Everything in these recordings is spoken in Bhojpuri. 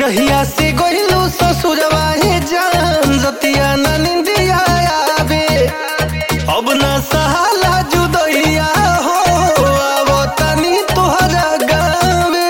जहिया से गइलू ससुरवा हे जान जतिया ना निंदिया आवे अब ना सहाला जुदैया हो आवो तनी तोहरा गावे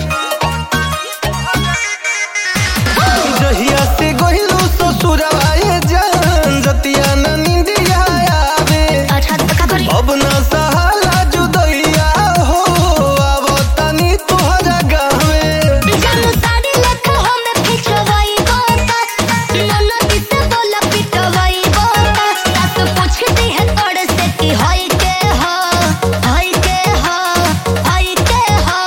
जहिया से गइलू ससुरवा हे जान जतिया ना निंदिया आवे अच्छा तो का करी अब ना सहाला जुदैया हो आवो तनी तोहरा गावे जानू साड़ी लख हम खिंचवाई गोता नन्ना किसे बोला पिटवाई गोता सास पूछती है तोड़ से कि होई के हो होई के हो होई के हो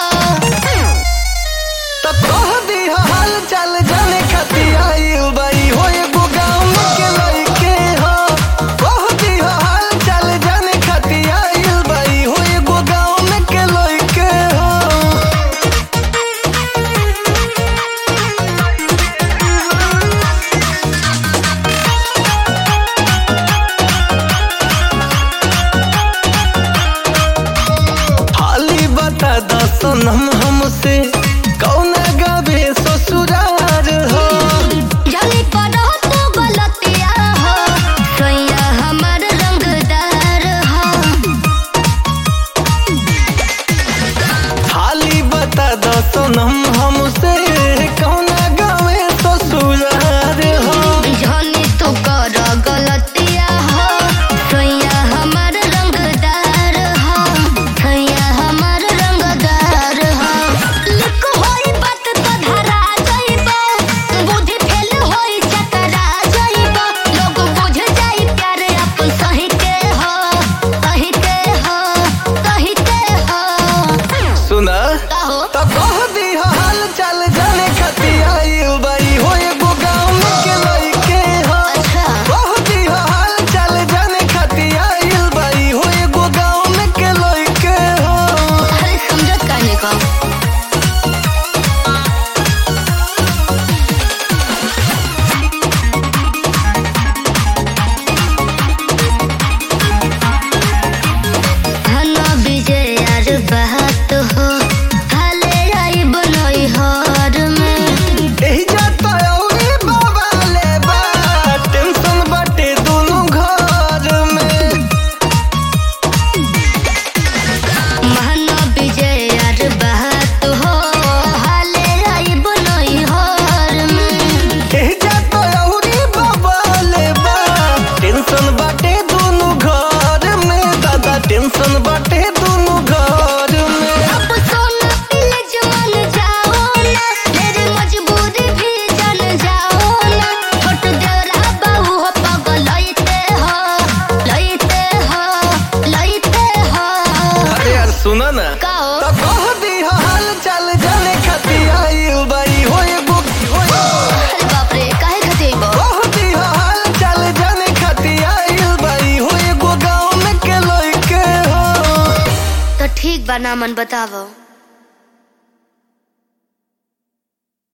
त कह दी हाल चाल जाने खातिर आइल बाई हो एगो गाँव के लइके हो कह दी हाल चाल जाने खातिर आइल बाई हो एगो गाँव के लइके हो हाली बता दसनम हमसे कौना गावे ससुरार हो जानी पड़ो तो गलतिया हो सोया हमर रंगदार हो हाली बता दसनम हमसे कौना गावे ससुरार हो जानी तू कर गलतिया हो सोया हमर रंगदार हो सोया हमर रंगदार हो लिख होई बात तो धरा जाइबो बुद्धि फेल होई चकरा जाइबो लोग बुझ जाई प्यार अपन सही के हो सही के हो सही के हो सुना कहो त कह दी हाल चाल जाने खातिर आइल बाई हो एगो गाँव के लइके हो अच्छा कह दी हाल चाल जाने खातिर आइल बाई हो एगो गाँव के लइके हो अरे समझत काहे का हना विजय यार बात हो हाले आई बनई हर में एही जाता औरी बाबा ले बा टेंशन बाटे दोनों घर में हना विजय यार बात हो हाले आई बनई हर में एही जाता औरी बाबा ले बा टेंशन बाटे दोनों घर में दादा टेंशन बाटे दोनों घर में अब सोना पीले जवान जाओ ना मेरी मजबूरी भी जान जाओ ना छोट देवरा बाबू हो पगल लइते हो लइते हो लइते हो अरे यार सुना ना कहो त कह दी हाल चाल जाने खातिर आइल बाई हो एगो अरे बाप रे काहे खातिर बो कह दी हाल चाल जाने खातिर आइल बाई हो एगो गाँव के लइके हो तो ठीक बा नामन बतावो